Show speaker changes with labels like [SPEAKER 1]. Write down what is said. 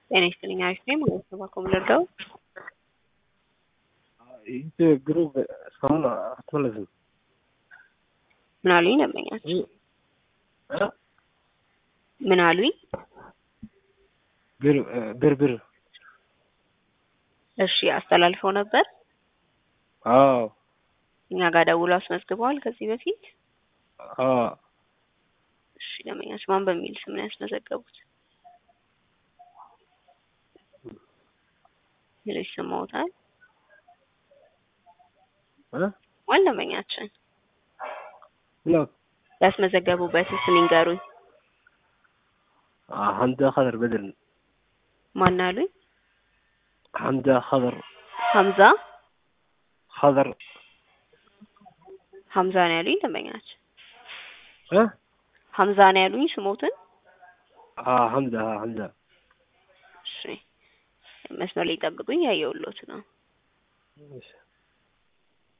[SPEAKER 1] ጤና ይስጥልኝ አሪፍ ነኝ ማለት ነው። ባኮ ምለርዳው
[SPEAKER 2] ይህ ግሩፕ እስካሁን አትመለስም።
[SPEAKER 1] ምን አሉኝ ደንበኛቸው? ምን አሉኝ?
[SPEAKER 2] ብር ብር ብር
[SPEAKER 1] እሺ አስተላልፈው ነበር።
[SPEAKER 2] አዎ
[SPEAKER 1] እኛ ጋር ደውሎ አስመዝግበዋል ከዚህ በፊት።
[SPEAKER 2] አዎ
[SPEAKER 1] እሺ ደንበኛቸው ማን በሚል ስም ነው ያስመዘገቡት? ሌሎች ሰማውታል
[SPEAKER 2] እ
[SPEAKER 1] ዋል ደንበኛችን
[SPEAKER 2] ነው
[SPEAKER 1] ያስመዘገቡበት ስም ይንገሩኝ።
[SPEAKER 2] ሐምዛ ኸደር በድር
[SPEAKER 1] ማን አሉኝ?
[SPEAKER 2] ሐምዛ ኸደር
[SPEAKER 1] ሀምዛ
[SPEAKER 2] ኸደር
[SPEAKER 1] ሀምዛ ነው ያሉኝ ደንበኛችን።
[SPEAKER 2] እ
[SPEAKER 1] ሀምዛ ነው ያሉኝ ስሞትን።
[SPEAKER 2] አ ሐምዛ ሐምዛ
[SPEAKER 1] እሺ መስመር ላይ ጠብቁኝ፣ ያየሁሎት ነው።
[SPEAKER 2] እሺ